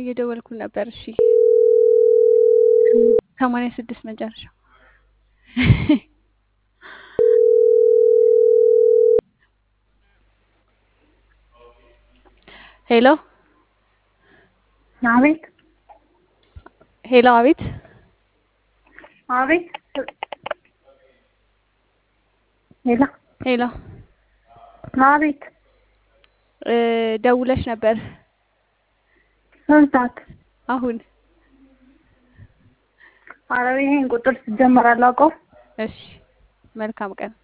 እየደወልኩ ነበር። እሺ ሰማንያ ስድስት መጨረሻ ሄሎ አቤት ሄሎ፣ አቤት አቤት ሄሎ ሄሎ፣ አቤት እ ደውለሽ ነበር ስንት ሰዓት? አሁን? ኧረ ይሄን ቁጥር ሲጀመር አላውቀውም። እሺ መልካም ቀን።